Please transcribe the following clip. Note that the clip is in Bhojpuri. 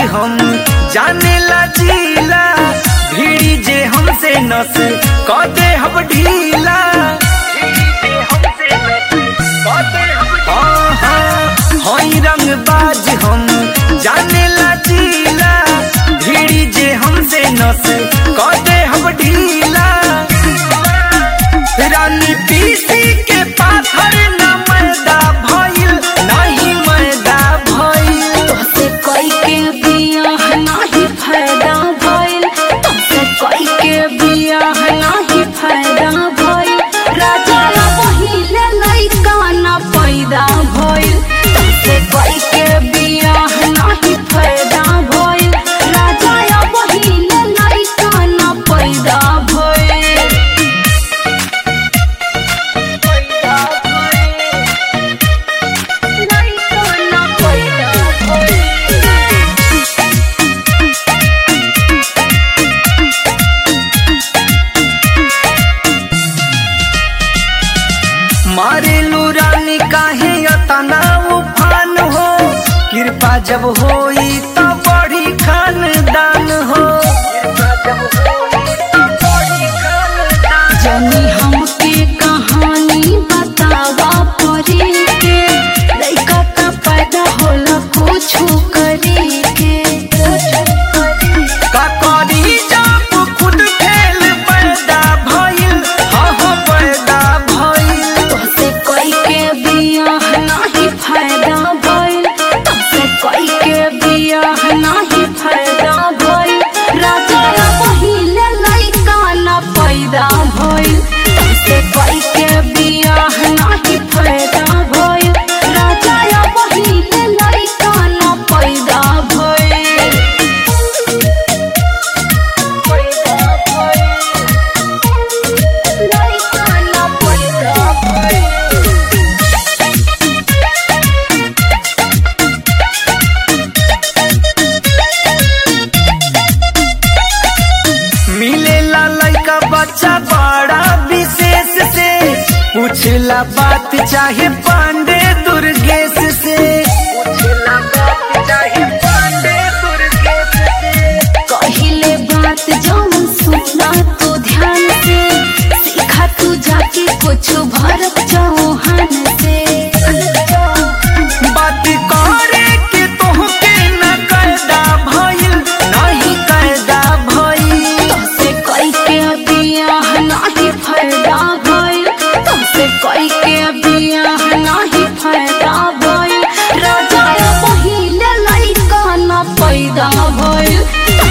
हम जाने ला जीला भीड़ी जे हमसे नस क दे हम ढीला हाँ, हाँ, हई रंगबाज हम जाने ला जीला भीड़ी जे हमसे नस क दे हम ढीला रानी पीसी के पाथर न मैदा भइल नहीं मैदा भइल तोसे कोई के बियाह नाही फायदा भइल तोसे कोई के बियाह नाही फायदा भइल राजा पहिले लइका ना पैदा भइल तोसे कोई के बियाह नाही फायदा भइल राजा पहिले लइका ना पैदा भइल पैदा भइल लइका ना पैदा भइल मारेलू रानी काहे अतना उफान हो कृपा जब होई त बड़ी खानदान हो जनी हमके कहानी बतावा परी के लइका का पैदा होला कुछ करी के का करी जब खुद फेल पैदा भइल हाँ हाँ पैदा भइल तोसे कोई के बियाह नाही फायदा भइल तोसे कोई के बियाह नाही फायदा भइल राजा पहिले लइका ना पैदा भइल तोसे कोई के बियाह नाही फायदा भइल राजा पहिले लइका ना पैदा भइल पैदा भइल लइका ना पैदा भइल मिलेला लइका बच्चा बड़ा विशेष से पूछला बात चाहे पांडे दुर्गेश से पूछला बात चाहे पांडे दुर्गेश से कहिले बात जौन सुना तू ध्यान से सीखा तू जाके कुछ भरत चौहान से बात करे के तोहके न कैदा भइल नहीं कैदा भइल तोसे कोई के बियाह नाही फायदा भइल तोसे कोई के बियाह नाही फायदा भइल राजा पहिले लइका ना पैदा भइल